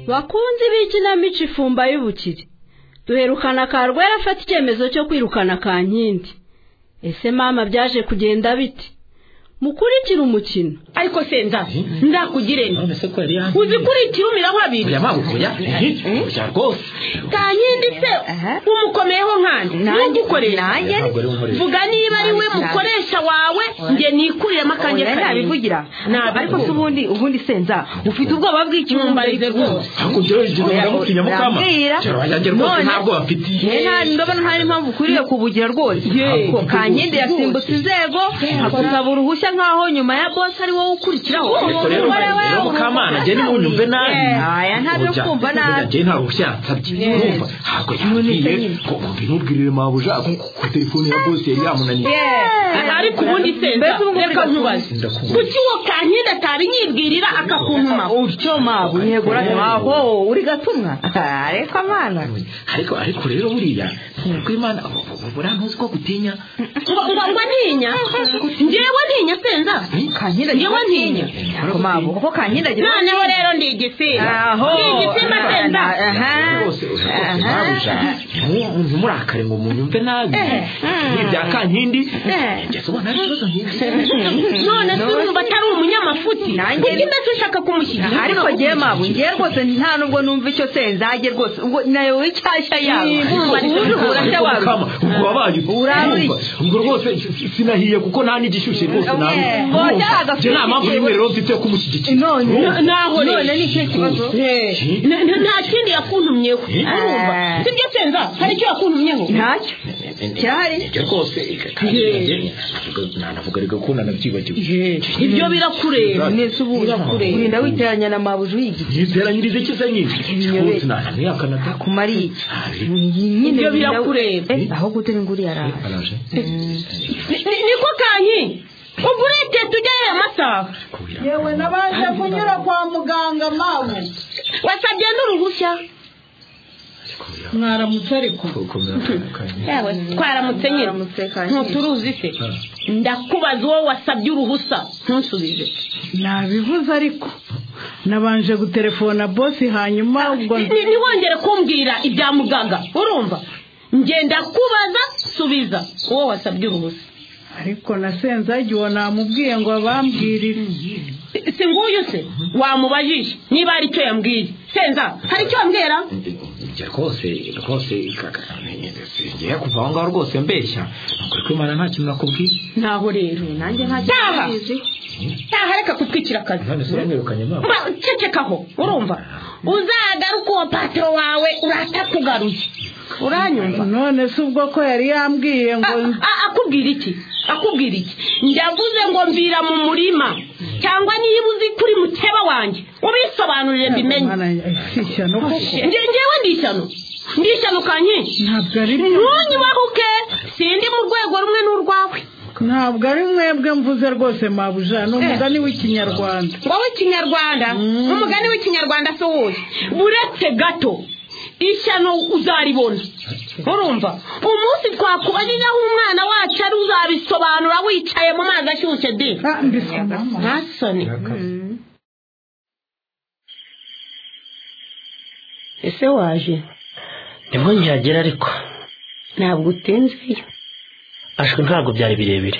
bakunzi b'ikinamico ifumba y'ubukire duherukana karwera afata icyemezo cyo kwirukana ka nkindi ese mama byaje kugenda bite mukurikire umukino ariko senda ndakugire uzikurikire umiraho abiri oya mama oya oya rwose kankindi se umukomeyeho nkandi ntugukoresha vuga niba ari we mukoresha wawe njye nikuriremo akanjye oya karindwi nabivugira ariko se ubundi ubundi senza ufite ubwoba bw'ikimumbarire rwose ntabwo njyewe njyewe ndamutinya mukama Ndabwira. njyewe yanjye rwose None. ntabwo bafitiye Njye nta- ndabona nta n'impamvu ukwiriye kubugira rwose Ye. ko kankindi yasimbutse inzego akusaba uruhushya nk'aho nyuma ya bose ari wowe ukurikiraho ubwo rero rero mukamana njye nimunyumve nabi aya ntabyo Oya, kumva oya, nabi njye nta ruhushya yansabye urumva ntabwo yambwiye ngo ngo ntubwirire mabuja ku telefone ya bose yari yamunaniye ariko ubundi senza Mbese ubu ngubu reka uri nkubaze Ndakubona. kuki uwo kankindi atari nyibwirira akakuntuma utyo mabu yego uranywaho uri gatumwa ariko amana ariko ariko rero buriya ntabwo imana buriya ntuzi ko gutinya ngo ngo ngo ntinya njyewe ntinya senza kankindi Yewe ntinya. ariko mabu kuko kankindi agira noneho rero ndi igisimba aho ni igisimba senza aha rwose rwose aha mabuja ntu- ntimurakare ngo munyumve nabi ibya kankindi njye ubona ari ikibazo nk'iki none se urumva atari umunyamafuti Nanjye- kuko mbese ushaka kumushyigikira ariko ngewe mabu ngewe rwose nta nubwo numva icyo senzage rwose ubwo nayo w'icyashya yawe ubundi uhura se wawe kama ubwo wabaye Urabura iki? ubwo rwose si- si- sinahiye kuko nta n'igishyushye rwose Oya, nawe oya, Urumva? njye nta mpamvu n'imwe rero mfite yo kumushyigikira none Urumva? naho rero none ni ikihe kibazo Eh, Na- na- nta kindi yakuntumyeho urumva Eh. sibyo senza hari icyo yakuntumyeho ntacyo kirahari Ibyo rwose kandi nanjye nanavuga ariko ko nanabyibagiwe ibyo birakureba nese ubu urinda witeranya na mabuja uyigiti yiteranyirize ikize nyinshi Ibinyobere. rwose ntananiyakanata kumara iki nyine Ibyo birinda- birakureba. Eh, aho gute ngo uriya araje araje Ni- ni- niko kanyi ubwo ureteta ugera amasaha kubira yewe nabanje kunyura kwa muganga mawe wasabye n'uruhushya kubira mwaramutse ariko gukomera kanye yawe twaramutse nyine ntuturuzi se ndakubaza uwo wasabye uruhusa ntusubize nabivuze ariko nabanje guterefona bosi hanyuma ubwo Ni- ntiwongere kumbwira ibya muganga urumva ngenda kubaza subiza uwo wasabye uruhusa ariko nasenzage uwo namubwiye ngo abambwirire Si- si nguyu se wamubajije niba hari icyo yambwiye senza hari icyo yambwira njye rwose rwose ngiye kuva aho ngaho rwose mbeshya ukuri kw'imana nta kintu nakubwiye ntaho rero nanjye nta Taha. kibazo ntaha reka kutwikira akazi none se uramwirukanye ntabwo Ma, cecekaho urumva uzagaruka uwo patiro wawe uratakugaruye uranyumva none se ubwo ko yari yambwiye ngo A- a- akubwira iki akubwira iki ndavuze ngo mvira mu murima cyangwa niba uzi kuri muteba wanjye ubisobanurire mbimenye Mwana, eh, si ishyano koko Nge- ngewe ndi ishyano ndi ishyano kanye ntabwo ari ntunyibahuke sindi mu rwego rumwe n'urwawe ntabwo ari mwebwe mvuze rwose mabuja ni umugani w'ikinyarwanda wowe kinyarwanda umugani w'ikinyarwanda si uwuhe buretse gato ishyano uzaribona urumva umunsi twakubajije aho umwana wacu ari uzabisobanura wicaye mu mazi ashyushye de Ah, mbisa mama. nta soni ese waje nibwo nkihagera ariko ntabwo utinzeyo ashwe ntabwo byari birebire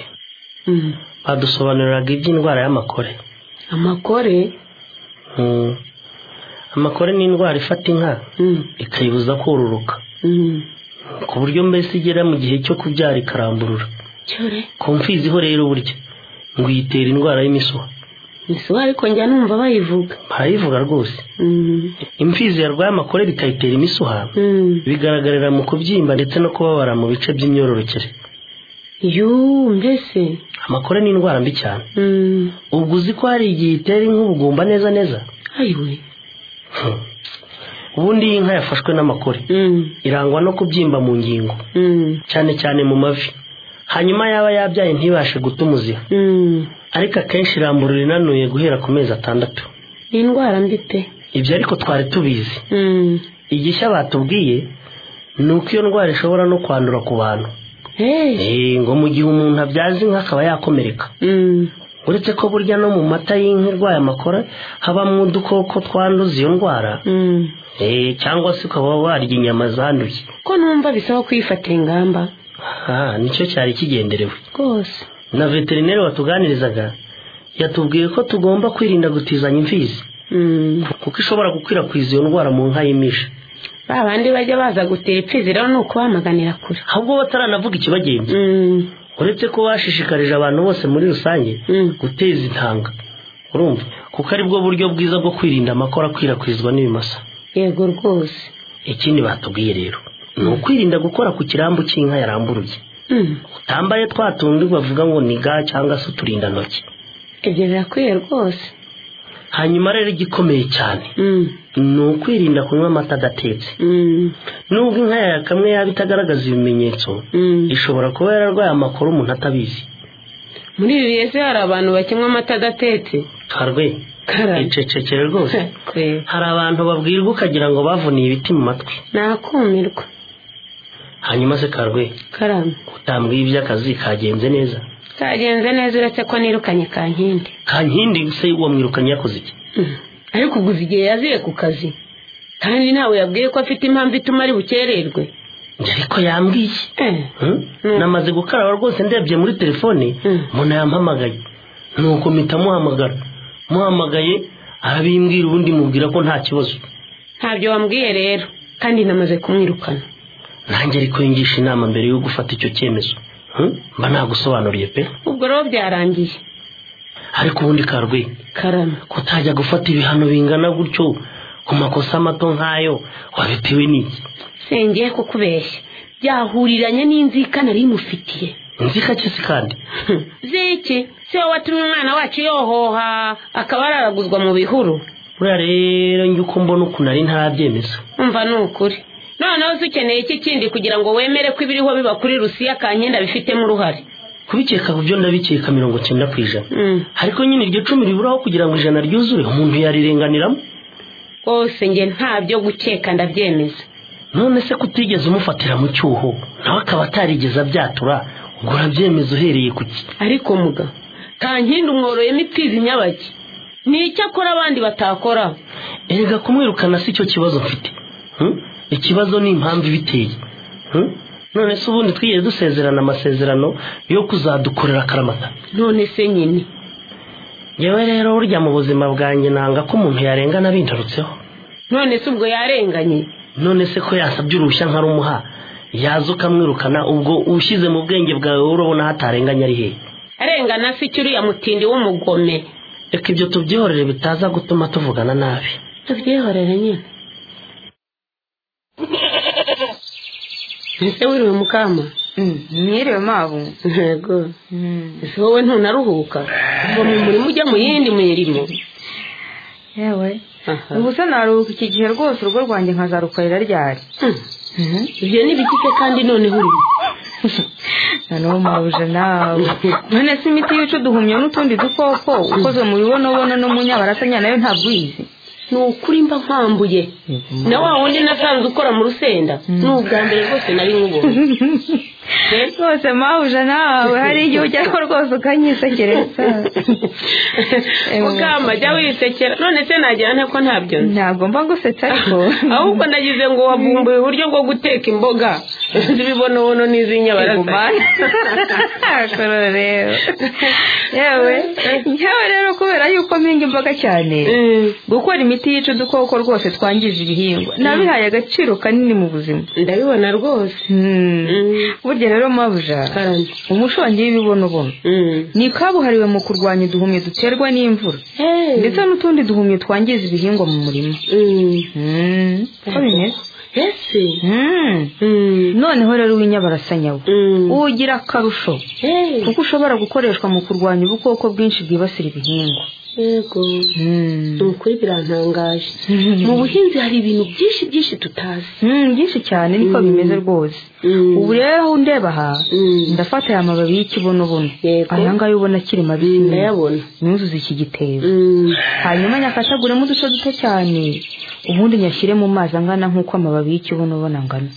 badusobanuriraga iby'indwara y'amakore amakore Mm. amakore ni indwara ifata inka ikayibuza kororoka ku buryo mbese igera mu gihe cyo kubyara ikaramburura cyore komfiziho rero burya ngo iyitera indwara y'imisuha ese ariko njya numva bayivuga barayivuga rwose imfizi yarwaye amakore bikayitera imisuha bigaragarira mu kubyimba ndetse no kubabara mu bice by'imyororokere yuuu mbese amakore ni indwara mbi cyane ubwo uzi ko hari igihe itera inka ubugumba neza neza ayiwe Hmm. ubundi iyi nka yafashwe n'amakore irangwa no kubyimba mu ngingo cyane cyane mu mavi hanyuma yaba yabyaye ntibashe guta umuziha ariko akenshi iramburura inanuye guhera ku mezi atandatu ni indwara mbi ibyo ariko twari tubizi Mm. igishya batubwiye ni uko iyo ndwara ishobora no kwandura ku bantu Hey. Eh, ngo mu gihe umuntu abyaza inka akaba yakomereka Mm. uretse ko burya no mu mata y'inka irwaye amakora habamo udukoko twanduza iyo ndwara Mm. Eh, cyangwa se ukaba warya inyama zanduye ko numva bisaba kwifatira ingamba aha nicyo cyari kigenderewe rwose na veterineri watuganirizaga yatubwiye ko tugomba kwirinda gutizanya imfizi Mm. kuko ishobora gukwirakwiza iyo ndwara mu nka y'imisha ba bandi bajya baza gutera ipfizi rero ni ukubamaganira kure ahubwo bataranavuga ikibagenza Mm. uretse ko bashishikarije abantu bose muri rusange Mm. guteza intanga urumva kuko aribwo buryo bwiza bwo kwirinda amakora akwirakwizwa n'ibimasa yego rwose ikindi batubwiye rero ni ukwirinda gukora ku kirambu cy'inka yaramburuye Mm. utambaye twa tundi bavuga ngo ni ga cyangwa se uturindantoki ibyo birakwiye rwose hanyuma rero igikomeye cyane Mm. ni ukwirinda kunywa amata adatetse Mm. nubwo inka yawe kamwe yaba itagaragaza ibimenyetso Mm. ishobora kuba yararwaye amakuru umuntu atabizi muri ibi bihe se hari abantu bakinywa amata adatetse karwe Karame. icecekere rwose Kweli. hari abantu babwirwa ukagira ngo bavuniye ibiti mu matwi nakumirwa hanyuma se karwe karame utambwiye iby'akazi kagenze neza kagenze neza uretse ko nirukanye kankindi kankindi se wamwirukanye yakoze iki Mm. ariko uguze igihe yaziye ku kazi kandi ntawe yabwiye ko afite impamvu ituma ari bukererwe Njye ariko yambwiye iki? Eh, Hmm? namaze gukaraba rwose ndebye muri telefone Mm. umuntu yampamagaye nuko mpita muhamagara muhamagaye arabimbwira ubundi mubwira ko nta kibazo ntabyo wambwiye rero kandi namaze kumwirukana nanjye ariko yingisha inama mbere yo gufata icyo cyemezo Hmm? mba nagusobanuriye pe ubwo rero byarangiye ariko ubundi karwe karame kutajya gufata ibihano bingana gutyo ku makosa mato nk'ayo wabitewe n'iki sengeye kukubeshya byahuriranye n'inzika nari mufitiye nzika ki se kandi ziki si wowe watumye umwana wacu yohoha akaba araraguzwa mu bihuru buriya rero njye uko mbona ukuntu ari ntarabyemeza umva ni ukuri noneho se ukeneye iki kindi kugira ngo wemere ko ibiriho biba kuri rusiya kankenda bifitemo uruhare kubikeka ku byo ndabikeka mirongo cyenda ku ijana Mm. ariko nyine iryo cumi riburaho kugira ngo ijana ryuzure umuntu yarirenganiramo rwose njye nta byo gukeka ndabyemeza none se kutigeze umufatira mu cyuho nawe akaba atarigeze abyatura ubwo urabyemeza uhereye ku ki ariko muga kankindi umworoyemo ipfizi nyabaki ni icyo akora abandi batakora erega kumwirukana si cyo kibazo mfite Hmm? ikibazo ni impamvu ibiteye Hmm? none se ubundi twigeze dusezerana amasezerano yo kuzadukorera akaramata none se nyine yewe rero burya mu buzima bwanjye nanga ko umuntu yarengana bintarutseho none se ubwo yarenganye none se ko yasabye uruhushya nkarumuha yaza ukamwirukana ubwo ushyize mu bwenge bwawe wowe urabona hatarenganya ari hehe arengana se icyo uriya mutindi w'umugome reka ibyo tubyihorere bitaza gutuma tuvugana nabi tubyihorere nyine ese wiriwe mukama mwiriwe mabu yego Mm. ese wowe ntunaruhuka uva mu murimo ujya mu yindi mirimo yewe Aha. ubu se naruhuka iki gihe rwose urugo rwanjye nkazarukorera ryari Hmm. ibyo ni bikike kandi noneho uri noneho mabuje nawe none se imiti yica uduhumyo n'utundi dukoko ukozwe mu bibonobono no mu nyabarasanya nayo ntabwo uyizi ni ukuri mba nkwambuye na wa wundi nasanze ukora mu rusenda ni ubwa mbere rwose nari nkubonye Eh? rwose mabuje nawe hari igihe ujyaho rwose ukanyisekereza mugamba jya wisekera none se nagira nte ko ntabyo nzi ntabwo mba gusetsa ariko ahubwo nagize ngo wavumbuye uburyo bwo guteka imboga zibibonobono n'iz'inyabarasanya Igumane. Akoro rero yewe yewe rero kubera yuko mpinga imboga cyane Mm, gukora imiti yica udukoko rwose twangije ibihingwa nabihaye agaciro kanini mu buzima ndabibona rwose Hmm. Mm. burya rero mabuja karame umushongi w'ibibonobono Mm. ni kabuhariwe mu kurwanya uduhumyo duterwa n'imvura Hey. ndetse n'utundi duhumyo twangiza ibihingwa mu murima Mm. Hmm, uko bimeze ese Mm. Mm. noneho rero w'inyabarasanya we Mm. ugira akarusho Eh, kuko ushobora gukoreshwa mu kurwanya ubukoko bwinshi bwibasira ibihingwa yego Mm. ni ukuri birantangaje mu buhinzi hari ibintu byinshi byinshi tutazi Mm, byinshi cyane niko Mm. bimeze rwose ubu rero aho ndeba aha Mm. ndafata aya mababi y'ikibonobono Yego. aya ngaya ubona akiri mabisi ndayabona nuzuze iki gitebo Mm. hanyuma nyakataguremo uduce duto cyane ubundi nyashyire mu mazi angana nk'uko amababi y'ikibonobono angana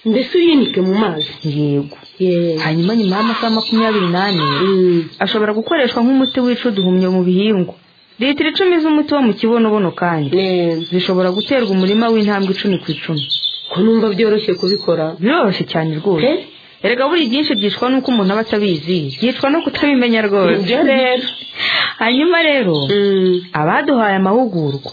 mbese uyinike mu mazi yego Ye. hanyuma nyuma y'amasaha makumyabiri n'ane Mm. ashobora gukoreshwa nk'umuti wica uduhumyo mu bihingwa litiro icumi z'umuti wo mu kibonobono kandi Eh, zishobora guterwa umurima w'intambwe icumi ku icumi ko numva byoroshye kubikora biroroshye cyane rwose Eh? erega buri byinshi byicwa n'uko umuntu aba atabizi byicwa no kutabimenya rwose Nibyo rero hanyuma rero Mm. abaduhaye amahugurwa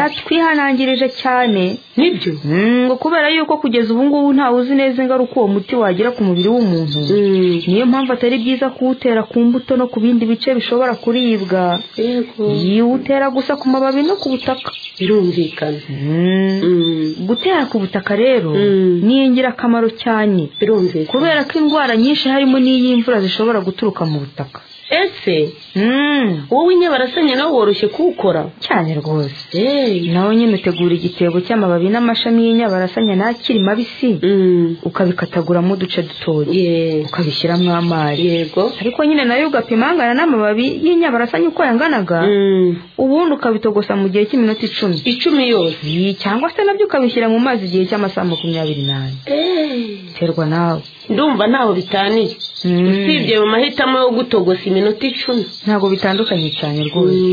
baratwihanangirije cyane nibyo Mm, ngo kubera yuko kugeza ubu ngubu ntawe uzi neza ingaruka uwo muti wagira ku mubiri w'umuntu Mm. niyo mpamvu atari byiza kuwutera ku mbuto no ku bindi bice bishobora kuribwa yego yiwutera gusa ku mababi no ku butaka birumvikana Mm, Mm. gutera ku butaka rero Mm. ni ingirakamaro cyane birumvikana kubera ko indwara nyinshi harimo n'iy'imvura zishobora guturuka mu butaka ese Mm, wowe inyabarasanya nawe woroshye kuwukora cyane rwose Eh. nawe nyine utegura igitebo cy'amababi n'amashami y'inyabarasanya n'akiri mabisi Mm. ukabikataguramo uduce dutoya Ye. ukabishyiramo amazi yego ariko nyine nayo ugapima angana n'amababi y'inyabarasanya uko yanganaga Mm. ubundi ukabitogosa mu gihe cy'iminota icumi icumi yose Yi, cyangwa se nabyo ukabishyira mu mazi igihe cy'amasaha makumyabiri n'ane Eh. biterwa nawe ndumva ntaho bitaniye Mm. usibye mu mahitamo yo gutogosa iminota icumi ntabwo bitandukanye cyane rwose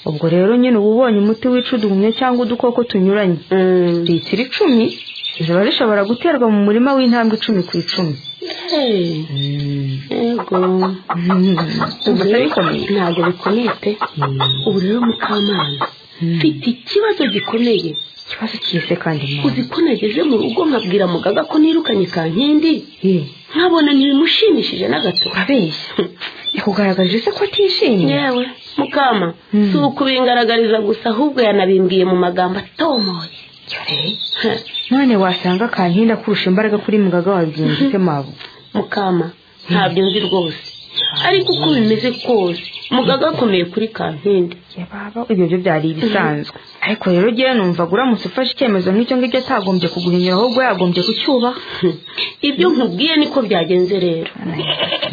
ubwo rero nyine uba ubonye umuti wica uduhumyo cyangwa udukoko tunyuranye Mm. litiro icumi ziba zishobora guterwa mu murima w'intambwe icumi ku icumi Eh. yego umva atabikomeye ntabwo bikomeye pe ubu rero mukamana mfite ikibazo gikomeye ikibazo cyise kandi uzi ko nageze mu rugo nkabwira mugaga ko nirukanye kankindi nkabona ntibimushimishije na gato urabeshya yakugaragarije se ko atishimye yewe mukama Mm. si ukubingaragariza gusa ahubwo yanabimbwiye mu magambo atomoye Ha, none wasanga kankinda kurusha imbaraga kuri mugaga wabwirinze se mabu mukama ntabyo nzi rwose ariko uko bimeze kose mugaga akomeye kuri kankindi Ya baba ibyo byo byari ibisanzwe ariko rero gira numvaga uramutse ufashe icyemezo nk'icyo ngicyo atagombye kuguhinyura ahubwo yagombye kucyubaha ibyo nkubwiye niko byagenze rero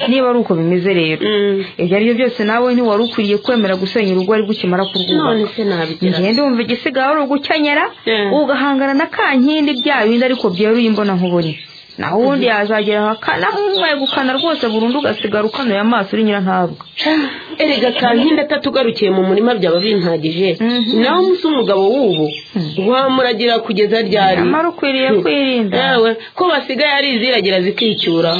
niba ari uko bimeze rero Mm. ibyo ari byo byose nawe ntiwari ukwiriye kwemera gusenya urugo ari gukimara kurwubaka none se nabigera ngende wumva igisigaye ari ugukenyera Yeah. ugahangana na kankindi bya bindi ariko byeruye imbona nkubone naho ubundi yazagera ahakana umwegukana rwose burundu ugasigara ukanuye amaso uri nyirantabwa erega kankindi atatugarukiye mu murima byaba bimpagije Mhm. nawe musa umugabo w'ubu wamuragira kugeza ryari nyamara ukwiriye kwirinda yewe ko basigaye ari iziragira zikicyura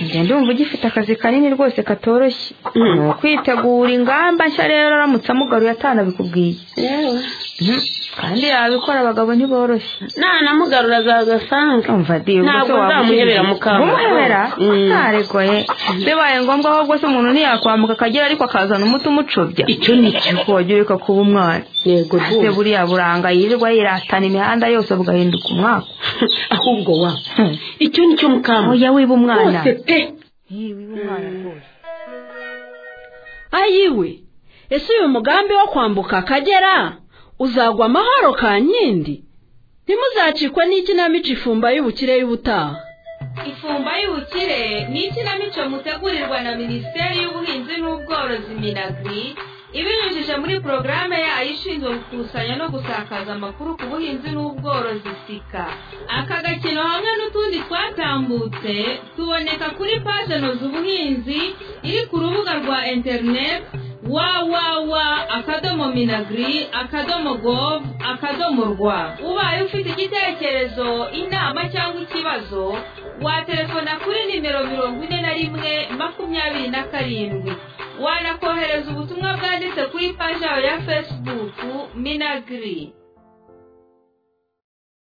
ngende wumva ugifite akazi kanini rwose katoroshye Mm. ni ukwitegura ingamba nshya rero aramutse amugaruye atanabikubwiye yewe Mhm. kandi yabikora abagabo ntiboroshye nanamugarura azagasanga umva di ubwo Ntabwo se waba nzamuhebera ugiye- mukama. kumuhebera Mm. ntaregoye bibaye ngombwa ahubwo se umuntu ntiyakwamuka akagera ariko akazana umuti umucubya icyo ni cyo ariko wajya ureka kuba umwana yego se rwose buriya buranga yirirwa yiratana imihanda yose bugahinduka umwaka ahubwo wa Hmm. icyo ni cyo mukama oya wiba umwana rwose pe Yee, wiba umwana rwose ayiwe ese uyu mugambi wo kwambuka akagera uzagwa amahoro ka nkindi ntimuzacikwe n'ikinamico ifumba y'ubukire y'ubutaha ifumba y'ubukire ni ikinamico mutegurirwa na minisiteri y'ubuhinzi n'ubworozi minagri ibinyujije muri porogaramu yayo ishinzwe gukusanya no gusakaza amakuru ku buhinzi n'ubworozi sika aka gakino hamwe n'utundi twatambutse tuboneka kuri pajenozi ubuhinzi iri ku rubuga rwa interineti wawawa akadomo minagri akadomo govu akadomo rwa ubaye ufite igitekerezo inama cyangwa ikibazo watelefona kuri nimero mirongo ine na rimwe makumyabiri na karindwi wanakohereza ubutumwa bwanditse kuri paji yawe ya fesibuku minagiri